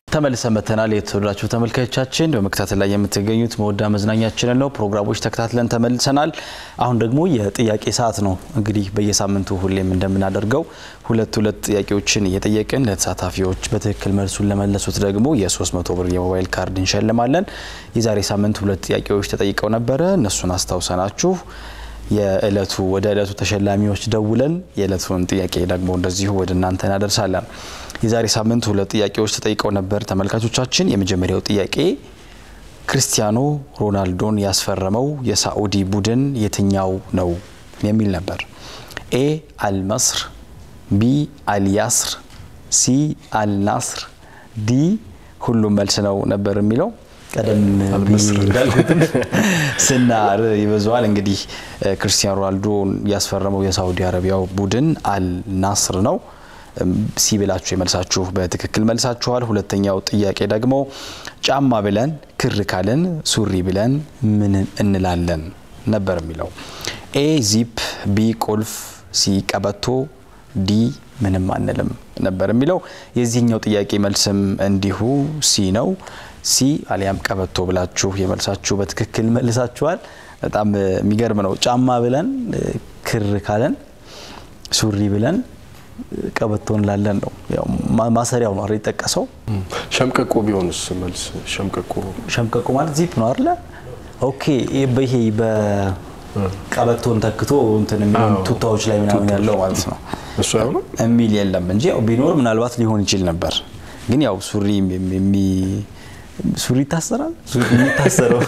ተመልሰን መተናል። የተወደዳችሁ ተመልካቾቻችን በመከታተል ላይ የምትገኙት መወዳ መዝናኛችንን ነው። ፕሮግራሞች ተከታትለን ተመልሰናል። አሁን ደግሞ የጥያቄ ሰዓት ነው። እንግዲህ በየሳምንቱ ሁሌም እንደምናደርገው ሁለት ሁለት ጥያቄዎችን እየጠየቅን ለተሳታፊዎች በትክክል መልሱን ለመለሱት ደግሞ የ300 ብር የሞባይል ካርድ እንሸልማለን። የዛሬ ሳምንት ሁለት ጥያቄዎች ተጠይቀው ነበረ። እነሱን አስታውሰናችሁ የእለቱ ወደ እለቱ ተሸላሚዎች ደውለን የእለቱን ጥያቄ ደግሞ እንደዚሁ ወደ እናንተ እናደርሳለን። የዛሬ ሳምንት ሁለት ጥያቄዎች ተጠይቀው ነበር ተመልካቾቻችን። የመጀመሪያው ጥያቄ ክርስቲያኖ ሮናልዶን ያስፈረመው የሳዑዲ ቡድን የትኛው ነው የሚል ነበር። ኤ አልመስር፣ ቢ አልያስር፣ ሲ አልናስር፣ ዲ ሁሉም መልስ ነው ነበር የሚለው ቀደም እንዳልኩትም ስናር ይበዛዋል። እንግዲህ ክርስቲያኖ ሮናልዶን ያስፈረመው የሳዑዲ አረቢያው ቡድን አልናስር ነው። ሲ ብላችሁ የመልሳችሁ በትክክል መልሳችኋል። ሁለተኛው ጥያቄ ደግሞ ጫማ ብለን ክር ካለን ሱሪ ብለን ምን እንላለን ነበር የሚለው ኤ ዚፕ፣ ቢ ቁልፍ፣ ሲ ቀበቶ፣ ዲ ምንም አንልም ነበር የሚለው። የዚህኛው ጥያቄ መልስም እንዲሁ ሲ ነው። ሲ አሊያም ቀበቶ ብላችሁ የመልሳችሁ በትክክል መልሳችኋል። በጣም የሚገርም ነው። ጫማ ብለን ክር ካለን ሱሪ ብለን ቀበቶ እንላለን ነው። ያው ማሰሪያው ነው አይደል የጠቀሰው። ሸምቀቆ ቢሆንስ መልስ ሸምቀቆ ሸምቀቆ ማለት ዚፕ ነው አይደለ? ኦኬ። ይሄ በቀበቶን ተክቶ እንትን የሚሆን ቱታዎች ላይ ምናምን ያለው ማለት ነው እሱ አይሆንም የሚል የለም እንጂ ያው ቢኖር ምናልባት ሊሆን ይችል ነበር። ግን ያው ሱሪ የሚ ሱሪ ይታሰራል። ሱሪ የሚታሰረው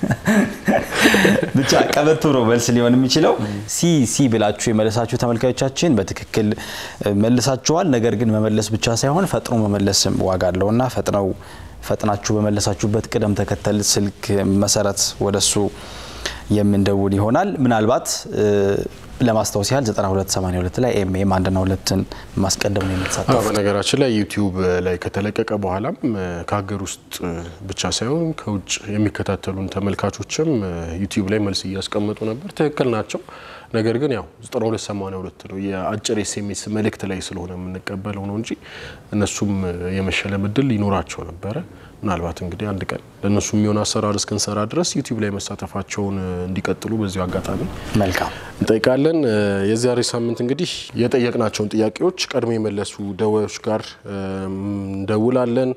ብቻ ቀበቶ ነው መልስ ሊሆን የሚችለው። ሲ ሲ ብላችሁ የመለሳችሁ ተመልካዮቻችን በትክክል መልሳችኋል። ነገር ግን መመለስ ብቻ ሳይሆን ፈጥኖ መመለስም ዋጋ አለው እና ፈጥነው ፈጥናችሁ በመለሳችሁበት ቅደም ተከተል ስልክ መሰረት ወደሱ የምንደውል ይሆናል። ምናልባት ለማስታወስ ያህል 9282 ላይ ኤምኤም አንድና ሁለትን ማስቀደም ነው የምትሳተፉት። በነገራችን ላይ ዩቲዩብ ላይ ከተለቀቀ በኋላም ከሀገር ውስጥ ብቻ ሳይሆን ከውጭ የሚከታተሉን ተመልካቾችም ዩቲዩብ ላይ መልስ እያስቀመጡ ነበር። ትክክል ናቸው። ነገር ግን ያው 9282 ነው የአጭር ኤስኤምኤስ መልእክት ላይ ስለሆነ የምንቀበለው ነው እንጂ እነሱም የመሸለም እድል ይኖራቸው ነበረ። ምናልባት እንግዲህ አንድ ቀን ለእነሱ የሚሆን አሰራር እስክንሰራ ድረስ ዩቲዩብ ላይ መሳተፋቸውን እንዲቀጥሉ በዚሁ አጋጣሚ መልካም እንጠይቃለን። የዛሬ ሳምንት እንግዲህ የጠየቅናቸውን ጥያቄዎች ቀድሞ የመለሱ ደዋዮች ጋር እንደውላለን።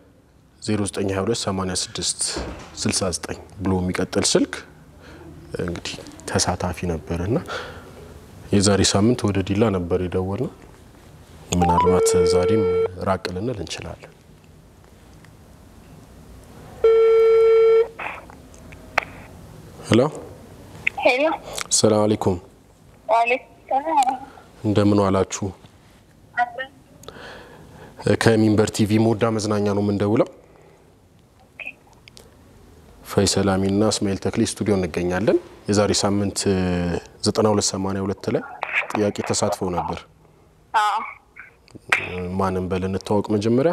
09228669 ብሎ የሚቀጥል ስልክ እንግዲህ ተሳታፊ ነበር እና የዛሬ ሳምንት ወደ ዲላ ነበር የደወል ነው። ምናልባት ዛሬም ራቅ ልንል እንችላለን። ሄሎ ሄሎ፣ ሰላም አለይኩም። ዋሌኩም ሰላም። እንደምን ዋላችሁ? ከሚንበር ቲቪ መወዳ መዝናኛ ነው የምንደውለው። ፈይሰል አሚንና እስማኤል ተክሌ ስቱዲዮ እንገኛለን። የዛሬ ሳምንት 9282 ላይ ጥያቄ ተሳትፈው ነበር። አዎ፣ ማንም በል እንታወቅ። መጀመሪያ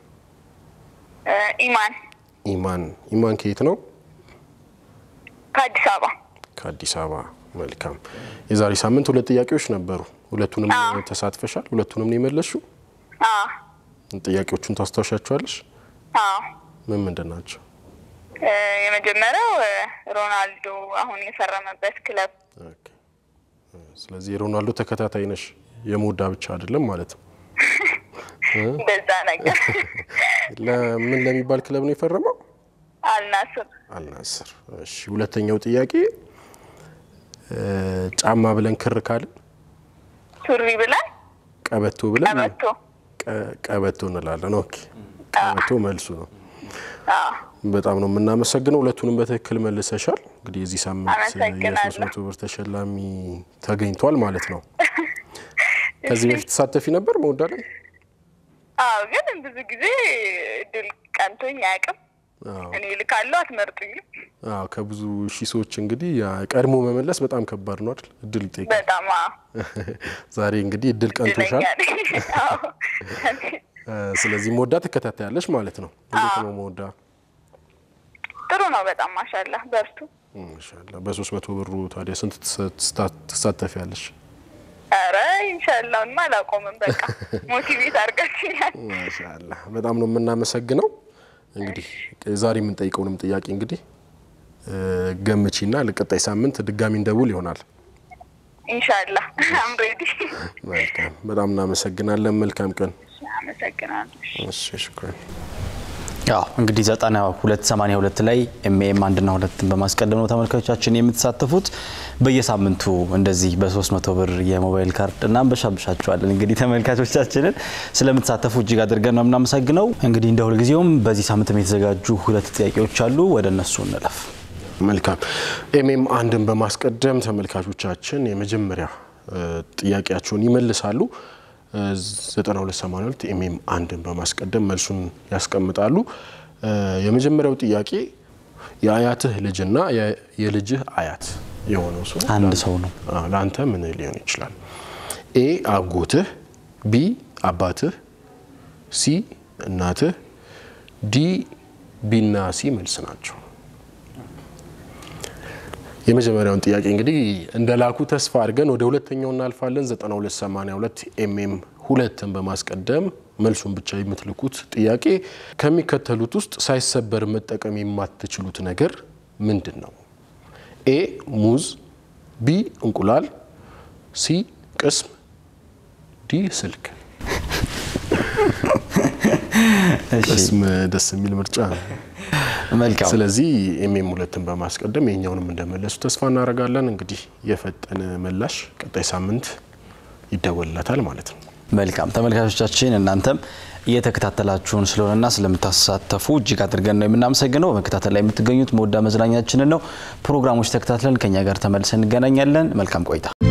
ኢማን ኢማን። ኢማን ከየት ነው? ከአዲስ አበባ። ከአዲስ አበባ። መልካም። የዛሬ ሳምንት ሁለት ጥያቄዎች ነበሩ። ሁለቱንም አዎ። ተሳትፈሻል። ሁለቱንም ነው የመለስሽው። አዎ፣ ጥያቄዎቹን ታስታውሻቸዋለሽ? አዎ። ምን ምንድን ናቸው? እ፣ የመጀመሪያው እ፣ ሮናልዶ አሁን የፈረመበት ክለብ ኦኬ። ስለዚህ የሮናልዶ ተከታታይ ነሽ። የሞዳ ብቻ አይደለም ማለት ነው። እንደዛ ነገር ለምን ለሚባል ክለብ ነው የፈረመው? አልናስር አልናስር። እሺ፣ ሁለተኛው ጥያቄ እ፣ ጫማ ብለን ክር ካልን ሱሪ ብለን ቀበቶ ብለን ቀበቶ። ቀ- ቀበቶ እንላለን። ኦኬ፣ ቀበቶ መልሱ ነው። አዎ፣ በጣም ነው የምናመሰግነው። ሁለቱንም በትክክል መልሰሻል። እንግዲህ የዚህ ሳምንት አመሰግናለሁ። የሶስት መቶ ብር ተሸላሚ ተገኝቷል ማለት ነው። ከዚህ በፊት ተሳተፊ ነበር መወዳ ላይ? አዎ። ግን ብዙ ጊዜ እድል ቀንቶኝ አያውቅም። አዎ። እኔ ልካለሁ፣ አትመርጡኝም። አዎ ከብዙ ሺህ ሰዎች እንግዲህ ያ ቀድሞ መመለስ በጣም ከባድ ነው አይደል? እድል ይጠይቃል። በጣም አዎ፣ ዛሬ እንግዲህ እድል ቀንቶሻል። እድለኛ ነኝ። አዎ። እ፣ ስለዚህ መወዳ ትከታተያለሽ ማለት ነው። እንዴት ነው መወዳ? ጥሩ ነው በጣም ማሻላ። በርቱ። ማሻአላ። በሶስት መቶ ብሩ ታዲያ ስንት ትሳ- ትሳተፊያለሽ? ኧረ ኢንሻላህማ አላቆምም። በቃ ሞቲቬት አድርጋችኛል። ማሻአላ በጣም ነው የምናመሰግነው። እንግዲህ ዛሬ የምንጠይቀውንም ጥያቄ እንግዲህ ገምቺና ለቀጣይ ሳምንት ድጋሚ እንደውል ይሆናል። ኢንሻላህ አም ሬዲ። መልካም በጣም እናመሰግናለን። መልካም ቀን። አመሰግናለሁ። እሺ ሽኩራን። ያው እንግዲህ ዘጠና ሁለት ሰማኒያ ሁለት ላይ ኤምኤም አንድና ሁለትን በማስቀደም ነው ተመልካቾቻችን የምትሳተፉት። በየሳምንቱ እንደዚህ በሶስት መቶ ብር የሞባይል ካርድ እናንበሻብሻችኋለን። እንግዲህ ተመልካቾቻችንን ስለምትሳተፉ እጅግ አድርገን ነው የምናመሰግነው። እንግዲህ እንደ ሁልጊዜውም በዚህ ሳምንትም የተዘጋጁ ሁለት ጥያቄዎች አሉ። ወደ እነሱ እንለፍ። መልካም ኤምኤም አንድን በማስቀደም ተመልካቾቻችን የመጀመሪያ ጥያቄያቸውን ይመልሳሉ። 9282 ኤምኤም አንድን በማስቀደም መልሱን ያስቀምጣሉ። የመጀመሪያው ጥያቄ የአያትህ ልጅና የልጅህ አያት የሆነው ሰው አንድ ሰው ነው። አዎ፣ ለአንተ ምን ሊሆን ይችላል? ኤ አጎትህ፣ ቢ አባትህ፣ ሲ እናትህ፣ ዲ ቢና ሲ መልስ ናቸው። የመጀመሪያውን ጥያቄ እንግዲህ እንደ ላኩ ተስፋ አድርገን ወደ ሁለተኛው እናልፋለን። 9282 ኤምኤም ሁለትን በማስቀደም መልሱን ብቻ የምትልኩት ጥያቄ ከሚከተሉት ውስጥ ሳይሰበር መጠቀም የማትችሉት ነገር ምንድን ነው? ኤ ሙዝ፣ ቢ እንቁላል፣ ሲ ቅስም፣ ዲ ስልክ። ቅስም ደስ የሚል ምርጫ ነው። መልካም ስለዚህ ኤምኤም ሁለትን በማስቀደም የኛውንም እንደመለሱ ተስፋ እናደርጋለን። እንግዲህ የፈጠነ ምላሽ ቀጣይ ሳምንት ይደወልለታል ማለት ነው። መልካም ተመልካቾቻችን እናንተም እየተከታተላችሁን ስለሆነና ስለምታሳተፉ እጅግ አድርገን ነው የምናመሰግነው። በመከታተል ላይ የምትገኙት መወዳ መዝናኛችንን ነው። ፕሮግራሞች ተከታትለን ከኛ ጋር ተመልሰን እንገናኛለን። መልካም ቆይታ